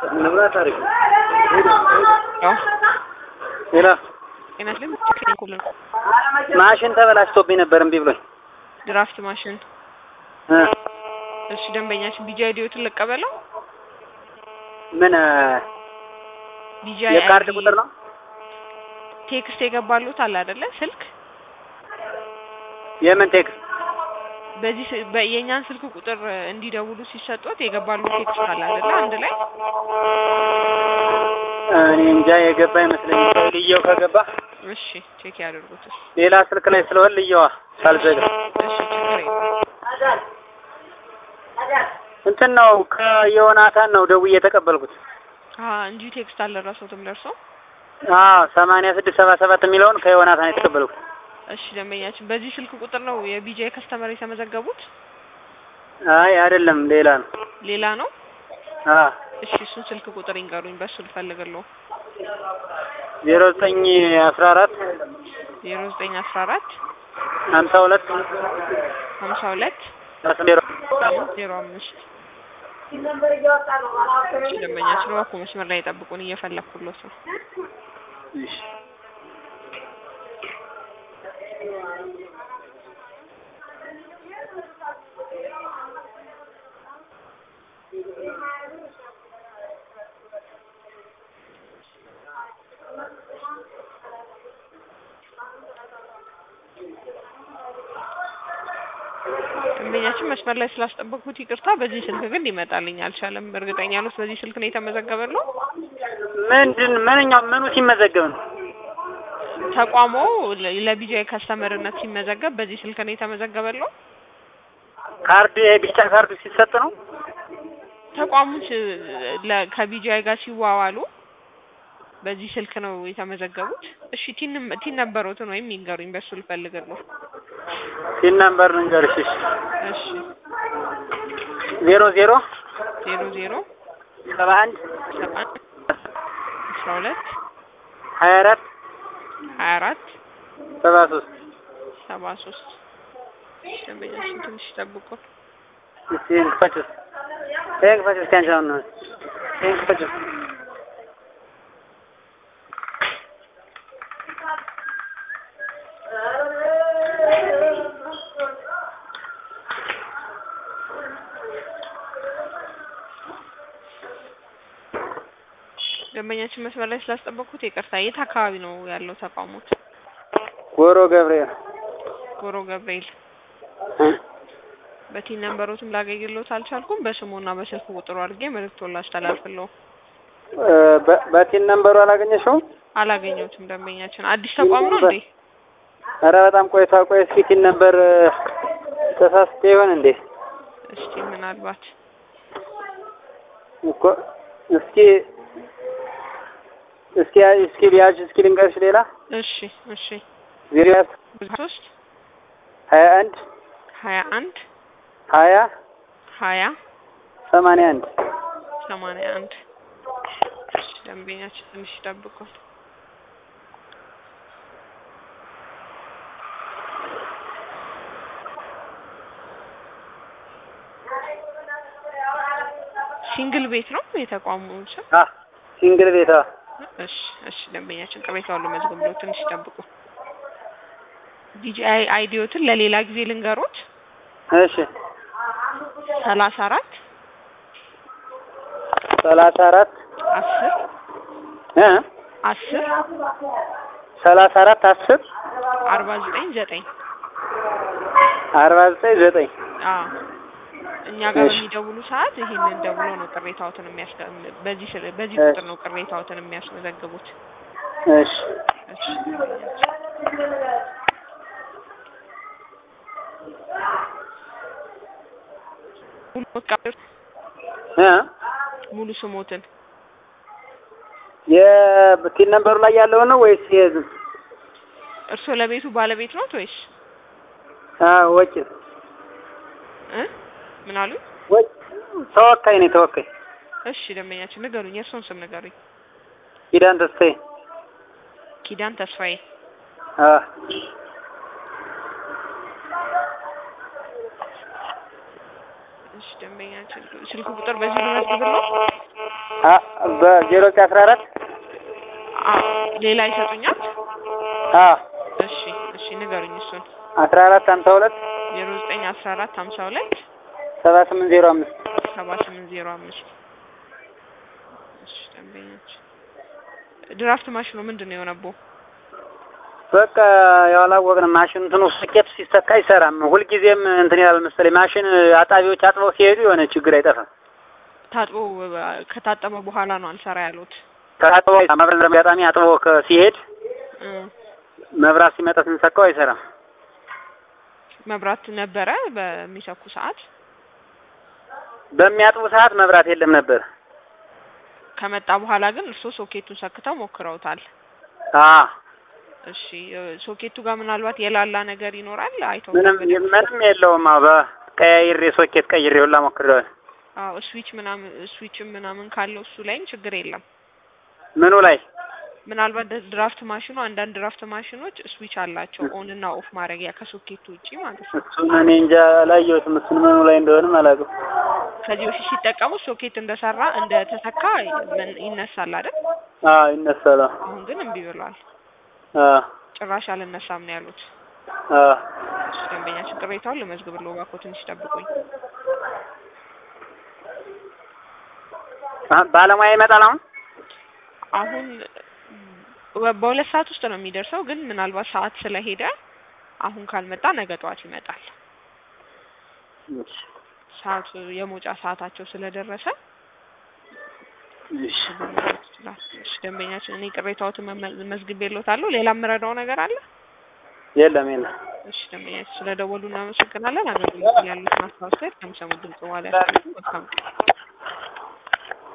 ንብረት አሪፍ ያው ሌላ ጤናስልም ቴክኒኩል ነው። ማሽን ተበላሽቶብኝ ነበር እምቢ ብሎኝ ድራፍት ማሽን እ እሺ፣ ደንበኛችን ቢጂ አይዲዎትን ልቀበለው። ምን እ ቢጂ የካርድ አይዲ ቁጥር ነው ቴክስት የገባሉት አለ አይደለ? ስልክ የምን ቴክስት በዚህ ስ- በ- የእኛን ስልክ ቁጥር እንዲደውሉ ሲሰጡት የገባሉ ቴክስት አለ አይደለ? አንድ ላይ እኔ እንጃ የገባ ይመስለኝ ልየው ከገባ እሺ፣ ቼክ ያደርጉት። እሺ፣ ሌላ ስልክ ላይ ስለሆን ልየዋ ሳልዘጋ እሺ፣ ችግር የለም። እንትን ነው ከዮናታን ነው ደውዬ የተቀበልኩት አሀ እንጂ ቴክስት አልደረሰውትም ለእርሶ? አዎ ሰማንያ ስድስት ሰባ ሰባት የሚለውን ከዮናታን የተቀበልኩት እሺ፣ ደንበኛችን በዚህ ስልክ ቁጥር ነው የቢጂ ከስተመር የተመዘገቡት? አይ አይደለም ሌላ ነው ሌላ ነው? አዎ እሺ፣ እሱን ስልክ ቁጥር ይንገሩኝ፣ በሱ ልፈልግልዎ። ዜሮ ዘጠኝ አስራ አራት ዜሮ ዘጠኝ አስራ አራት ሀምሳ ሁለት ሀምሳ ሁለት ዜሮ ዜሮ አምስት እሺ፣ ደንበኛችን እባክዎ መስመር ላይ የጠብቁን፣ እየፈለኩሎት ነው። እሺ ደንበኛችን መስመር ላይ ስላስጠበቅኩት ይቅርታ። በዚህ ስልክ ግን ሊመጣልኝ አልቻለም። እርግጠኛ ነዎት በዚህ ስልክ ነው የተመዘገበለው? ምንድን ምንኛው ምኑ ሲመዘገብ ነው ተቋሞ ለቢጂአይ ከስተመርነት ሲመዘገብ በዚህ ስልክ ነው የተመዘገበለው? ካርድ የቢጫ ካርዱ ሲሰጥ ነው ተቋሙ ስ- ለ- ከቢጂአይ ጋር ሲዋዋሉ በዚህ ስልክ ነው የተመዘገቡት? እሺ ቲን ቲን ነበሩትን ወይም ይንገሩኝ፣ በሱ ልፈልግልዎ። ሲን ነምበር ልንገርሽ እሺ እሺ ዜሮ ዜሮ ዜሮ ዜሮ ሰባ አንድ ሰባ አንድ አስራ ሁለት ሀያ አራት ሀያ አራት ሰባ ሶስት ሰባ ሶስት ደንበኛችን ትንሽ ይጠብቁ። እስቲ ይሄን ክፈችው ይሄን ክፈችው እስኪ አንቺ አሁን ነው ይሄን ክፈችው ደንበኛችን መስመር ላይ ስላስጠበቅኩት ይቅርታ። የት አካባቢ ነው ያለው ተቋሞት? ጎሮ ገብርኤል ጎሮ ገብርኤል። እ? በቲን ነንበሮትም ላገኝሎት አልቻልኩም። በስሙና በስልክ ቁጥሩ አድርጌ መልእክቶን ላስተላልፍልዎ። እ፣ በ- በቲን ነምበሩ አላገኘሽውም አላገኘሁትም። ደንበኛችን አዲስ ተቋም ነው እንዴ? ኧረ በጣም ቆይታ ቆይ እስኪ ቲን ነምበር እ፣ ተሳስቼ ይሆን እንዴ እስቲ ምናልባት እኮ እስኪ እስኪ እስኪ ቢያጅ እስኪ ልንገርሽ ሌላ እሺ እሺ ዜሮ ሶስት ሀያ አንድ ሀያ አንድ ሀያ ሀያ ሰማንያ አንድ ሰማንያ አንድ እሺ ደንበኛችን ትንሽ ይጠብቁ። ሲንግል ቤት ነው የተቋሙ ስም? አ ሲንግል ቤታ እሺ እሺ ደንበኛችን ቅሬታውን ልመዝግብ ብሎ ትንሽ ይጠብቁ። ዲጂአይ አይዲዮትን ለሌላ ጊዜ ልንገሮት። እሺ ሰላሳ አራት ሰላሳ አራት አስር እ አስር ሰላሳ አራት አስር አርባ ዘጠኝ ዘጠኝ አርባ ዘጠኝ ዘጠኝ አዎ እኛ ጋር እሺ። በሚደውሉ ሰዓት ይሄንን ደውሎ ነው ቅሬታዎትን የሚያስገ በዚህ ስለ- በዚህ እሺ። ቁጥር ነው ቅሬታዎትን የሚያስመዘግቡት። እሺ እሺ ሙሉ ሞት- እ ሙሉ ስሞትን የቲን ነምበሩ ላይ ያለው ነው ወይስ የዝም እርስዎ ለቤቱ ባለቤት ኖት ወይስ አ ወጭ እ ምን አሉ? ወጭ ተወካይ ነኝ ተወካይ እሺ ደንበኛችን ንገሩኝ፣ የእርስዎን ስም ንገሩኝ። ኪዳን ተስፋዬ ኪዳን ተስፋዬ። አ እሺ ደንበኛችን ስልክ ቁጥር በዚህ ልመዝግብልዎ? አ በዜሮ ዘጠኝ አስራ አራት አዎ ሌላ ይሰጡኛል? አዎ እሺ እሺ ንገሩኝ እሱን አስራ አራት ሀምሳ ሁለት ዜሮ ዘጠኝ አስራ አራት ሀምሳ ሁለት ሰባ ስምንት ዜሮ አምስት ሰባ ስምንት ዜሮ አምስት እሺ ደንበኞች ድራፍት ማሽኑ ምንድን ነው የሆነብዎ? በቃ ያው አላወቅንም። ማሽን እንትኑ ሶኬት ሲሰካ አይሰራም። ሁልጊዜም እንትን ይላል መሰለኝ። ማሽን አጣቢዎች አጥበው ሲሄዱ የሆነ ችግር አይጠፋም። ታጥቦ ከታጠበ በኋላ ነው አልሰራ ያሉት። ከታጥቦ መብራት አጋጣሚ አጥቦ ከ- ሲሄድ እ መብራት ሲመጣ ስንሰካው አይሰራም። መብራት ነበረ በሚሰኩ ሰዓት በሚያጥቡ ሰዓት መብራት የለም ነበር። ከመጣ በኋላ ግን እርስዎ ሶኬቱን ሰክተው ሞክረውታል። አ እሺ እ ሶኬቱ ጋር ምናልባት የላላ ነገር ይኖራል አይተው ምንም ምንም የለውም። አዎ በቀያይሬ ሶኬት ቀይሬ ሁላ ሞክሬዋለሁ። አዎ ስዊች ምናምን ስዊችም ምናምን ካለው እሱ ላይም ችግር የለም። ምኑ ላይ ምናልባት ድ- ድራፍት ማሽኑ አንዳንድ ድራፍት ማሽኖች ስዊች አላቸው ኦን እና ኦፍ ማድረጊያ ከሶኬቱ ውጪ ማለት ነው። እሱን እኔ እንጃ አላየሁትም። እሱን ምኑ ላይ እንደሆነም አላውቅም። ከዚህ በፊት ሲጠቀሙ ሶኬት እንደሰራ እንደተሰካ ምን- ይነሳል አይደል? አዎ ይነሳል። አዎ አሁን ግን እምቢ ብሏል። አዎ ጭራሽ አልነሳም ነው ያሉት። አዎ እሺ ደንበኛችን ቅሬታውን ልመዝግብልዎ እባክዎ ትንሽ ጠብቁኝ። አ- ባለሙያ ይመጣል አሁን አሁን በ- በሁለት ሰዓት ውስጥ ነው የሚደርሰው፣ ግን ምናልባት ሰዓት ስለሄደ አሁን ካልመጣ ነገ ጠዋት ይመጣል። እሺ ሰዓቱ የመውጫ ሰዓታቸው ስለደረሰ እሺ ይችላል። እሺ ደንበኛችን እኔ ቅሬታዎትን መመ- መዝግቤልዎታለሁ። ሌላ የምረዳው ነገር አለ? የለም የለም። እሺ ደንበኛችን ስለደወሉ እናመሰግናለን። አገልግሎት ላይ ያሉትን አስተያየት ከሚሰሙት ድምጽ በኋላ ያስቀምጡ። መልካም ቀን።